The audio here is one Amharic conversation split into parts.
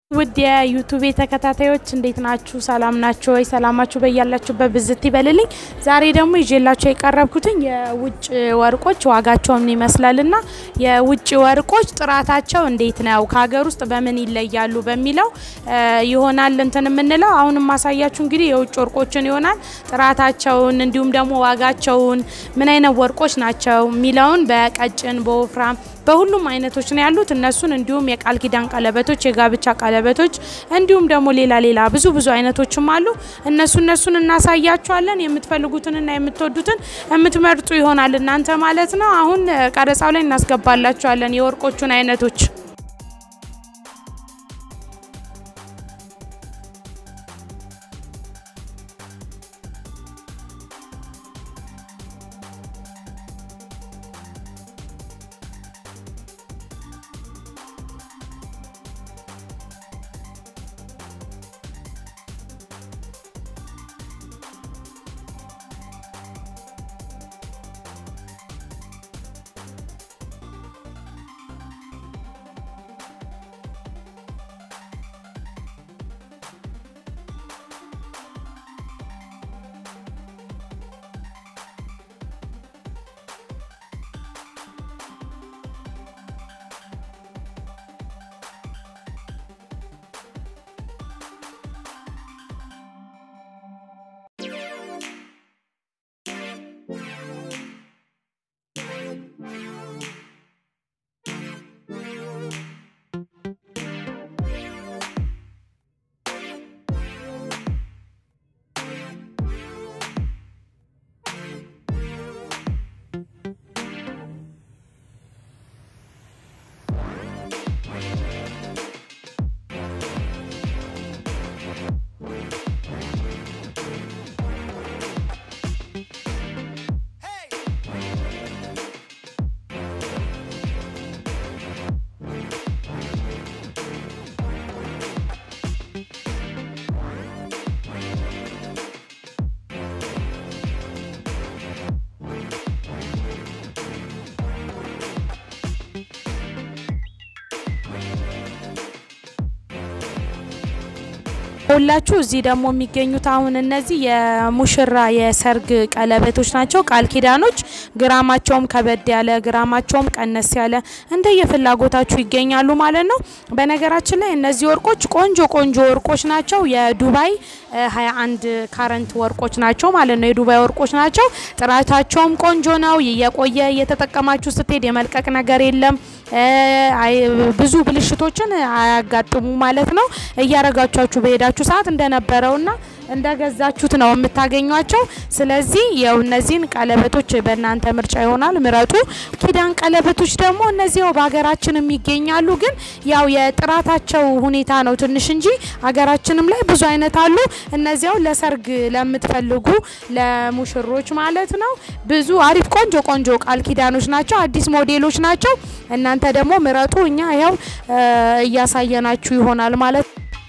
ውድ የዩቱብ ተከታታዮች እንዴት ናችሁ? ሰላም ናችሁ ወይ? ሰላማችሁ በያላችሁበት ብዝት ይበልልኝ። ዛሬ ደግሞ ይዤላችሁ የቀረብኩትኝ የውጭ ወርቆች ዋጋቸውን ይመስላልና የውጭ ወርቆች ጥራታቸው እንዴት ነው፣ ከሀገር ውስጥ በምን ይለያሉ በሚለው ይሆናል እንትን የምንለው። አሁን ማሳያችሁ እንግዲህ የውጭ ወርቆችን ይሆናል። ጥራታቸውን እንዲሁም ደግሞ ዋጋቸውን ምን አይነት ወርቆች ናቸው የሚለውን በቀጭን በወፍራም በሁሉም አይነቶች ነው ያሉት። እነሱን እንዲሁም የቃል ኪዳን ቀለበቶች፣ የጋብቻ ቀለበቶች እንዲሁም ደግሞ ሌላ ሌላ ብዙ ብዙ አይነቶችም አሉ። እነሱ እነሱን እናሳያችኋለን። የምትፈልጉትንና የምትወዱትን የምትመርጡ ይሆናል እናንተ ማለት ነው። አሁን ቀረጻው ላይ እናስገባላችኋለን የወርቆቹን አይነቶች። ሁላችሁ እዚህ ደግሞ የሚገኙት አሁን እነዚህ የሙሽራ የሰርግ ቀለበቶች ናቸው። ቃል ኪዳኖች ግራማቸውም ከበድ ያለ ግራማቸውም ቀነስ ያለ እንደየፍላጎታችሁ ይገኛሉ ማለት ነው። በነገራችን ላይ እነዚህ ወርቆች ቆንጆ ቆንጆ ወርቆች ናቸው። የዱባይ 21 ካረንት ወርቆች ናቸው ማለት ነው። የዱባይ ወርቆች ናቸው። ጥራታቸውም ቆንጆ ነው። የቆየ እየተጠቀማችሁ ስትሄድ የመልቀቅ ነገር የለም። ብዙ ብልሽቶችን አያጋጥሙ ማለት ነው። እያረጋቻችሁ በሄዳችሁ ሰዓት እንደነበረውና እንደገዛችሁት ነው የምታገኟቸው። ስለዚህ ያው እነዚህን ቀለበቶች በእናንተ ምርጫ ይሆናል፣ ምረጡ። ኪዳን ቀለበቶች ደግሞ እነዚያው በሀገራችንም ይገኛሉ፣ ግን ያው የጥራታቸው ሁኔታ ነው ትንሽ እንጂ ሀገራችንም ላይ ብዙ አይነት አሉ። እነዚያው ለሰርግ ለምትፈልጉ ለሙሽሮች ማለት ነው። ብዙ አሪፍ ቆንጆ ቆንጆ ቃል ኪዳኖች ናቸው፣ አዲስ ሞዴሎች ናቸው። እናንተ ደግሞ ምረጡ። እኛ ያው እያሳየናችሁ ይሆናል ማለት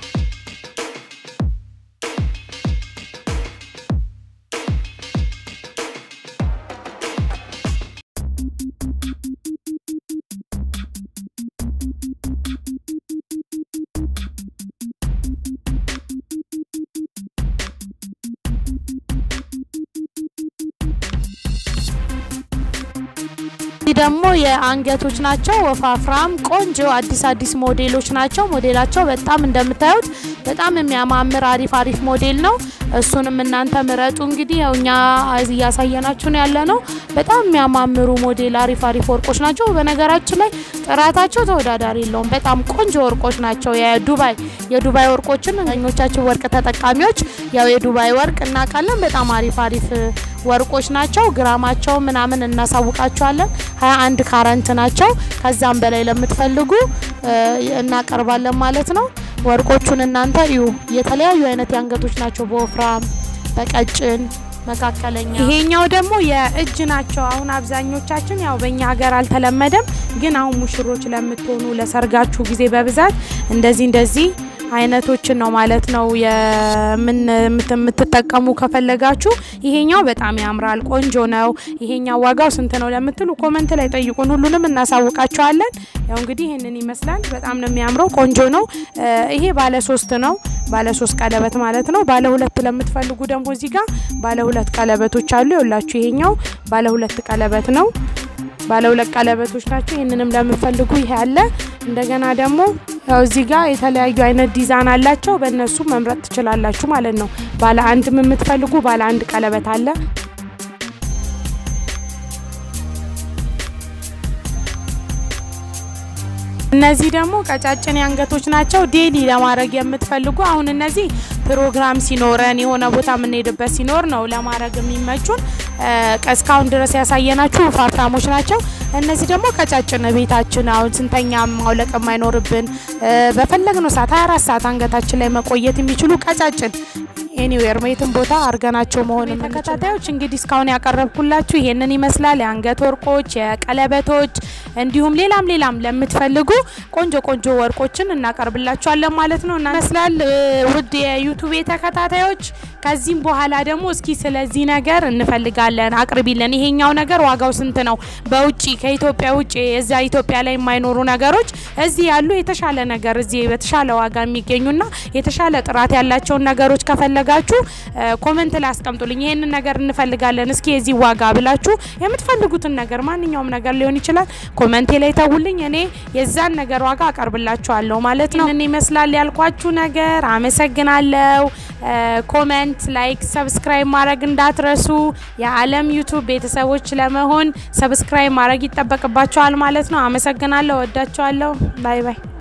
ደግሞ የአንገቶች ናቸው። ወፋፍራም ቆንጆ አዲስ አዲስ ሞዴሎች ናቸው። ሞዴላቸው በጣም እንደምታዩት በጣም የሚያማምር አሪፍ አሪፍ ሞዴል ነው። እሱንም እናንተ ምረጡ። እንግዲህ ያው እኛ እያሳየናችሁ ነው ያለ ነው። በጣም የሚያማምሩ ሞዴል አሪፍ አሪፍ ወርቆች ናቸው። በነገራችን ላይ ጥራታቸው ተወዳዳሪ የለውም። በጣም ቆንጆ ወርቆች ናቸው። የዱባይ የዱባይ ወርቆችን ኞቻችን ወርቅ ተጠቃሚዎች ያው የዱባይ ወርቅ እናውቃለን። በጣም አሪፍ አሪፍ ወርቆች ናቸው። ግራማቸው ምናምን እናሳውቃቸዋለን። ሀያ አንድ ካረንት ናቸው። ከዛም በላይ ለምትፈልጉ እናቀርባለን ማለት ነው። ወርቆቹን እናንተ እዩ። የተለያዩ አይነት የአንገቶች ናቸው። በወፍራም በቀጭን መካከለኛ። ይሄኛው ደግሞ የእጅ ናቸው። አሁን አብዛኞቻችን ያው በእኛ ሀገር አልተለመደም፣ ግን አሁን ሙሽሮች ለምትሆኑ ለሰርጋችሁ ጊዜ በብዛት እንደዚህ እንደዚህ አይነቶችን ነው ማለት ነው የምትጠቀሙ ከፈለጋችሁ። ይሄኛው በጣም ያምራል፣ ቆንጆ ነው። ይሄኛው ዋጋው ስንት ነው ለምትሉ ኮመንት ላይ ጠይቁን፣ ሁሉንም እናሳውቃቸዋለን። ያው እንግዲህ ይህንን ይመስላል። በጣም ነው የሚያምረው፣ ቆንጆ ነው። ይሄ ባለ ሶስት ነው፣ ባለ ሶስት ቀለበት ማለት ነው። ባለ ሁለት ለምትፈልጉ ደግሞ እዚህ ጋር ባለ ሁለት ቀለበቶች አሉ። ይኸውላችሁ ይሄኛው ባለ ሁለት ቀለበት ነው። ባለ ሁለት ቀለበቶች ናቸው። ይህንንም ለምትፈልጉ ይሄ አለ። እንደገና ደግሞ ያው እዚህ ጋር የተለያዩ አይነት ዲዛይን አላቸው። በእነሱ መምረጥ ትችላላችሁ ማለት ነው። ባለ አንድም የምትፈልጉ ባለ አንድ ቀለበት አለ። እነዚህ ደግሞ ቀጫጭን አንገቶች ናቸው። ዴሊ ለማድረግ የምትፈልጉ አሁን እነዚህ ፕሮግራም ሲኖረን የሆነ ቦታ የምንሄድበት ሲኖር ነው ለማድረግ የሚመቹን። እስካሁን ድረስ ያሳየናችሁ ፋርታሞች ናቸው። እነዚህ ደግሞ ቀጫጭን ቤታችን አሁን ስንተኛ ማውለቅ የማይኖርብን በፈለግነው ሰዓት 24 ሰዓት አንገታችን ላይ መቆየት የሚችሉ ቀጫጭን ኤኒዌር የትም ቦታ አርገናቸው መሆን ተከታታዮች እንግዲህ እስካሁን ያቀረብኩላችሁ ይሄንን ይመስላል። የአንገት ወርቆች፣ የቀለበቶች እንዲሁም ሌላም ሌላም ለምትፈልጉ ቆንጆ ቆንጆ ወርቆችን እናቀርብላችኋለን ማለት ነው እና ይመስላል። ውድ የዩቱቤ ተከታታዮች ከዚህም በኋላ ደግሞ እስኪ ስለዚህ ነገር እንፈልጋለን አቅርቢለን። ይሄኛው ነገር ዋጋው ስንት ነው? በውጭ ከኢትዮጵያ ውጭ እዛ ኢትዮጵያ ላይ የማይኖሩ ነገሮች እዚህ ያሉ የተሻለ ነገር እዚህ በተሻለ ዋጋ የሚገኙና የተሻለ ጥራት ያላቸውን ነገሮች ከፈለጋችሁ ኮመንት ላይ አስቀምጡልኝ። ይሄንን ነገር እንፈልጋለን እስኪ የዚህ ዋጋ ብላችሁ የምትፈልጉትን ነገር ማንኛውም ነገር ሊሆን ይችላል ኮመንቴ ላይ ተውልኝ። እኔ የዛን ነገር ዋጋ አቀርብላችኋለሁ ማለት ነው። ይህንን ይመስላል ያልኳችሁ ነገር። አመሰግናለሁ። ኮመንት፣ ላይክ፣ ሰብስክራይብ ማድረግ እንዳትረሱ። የዓለም ዩቱብ ቤተሰቦች ለመሆን ሰብስክራይብ ማድረግ ይጠበቅባቸዋል ማለት ነው። አመሰግናለሁ። ወዳችኋለሁ። ባይ ባይ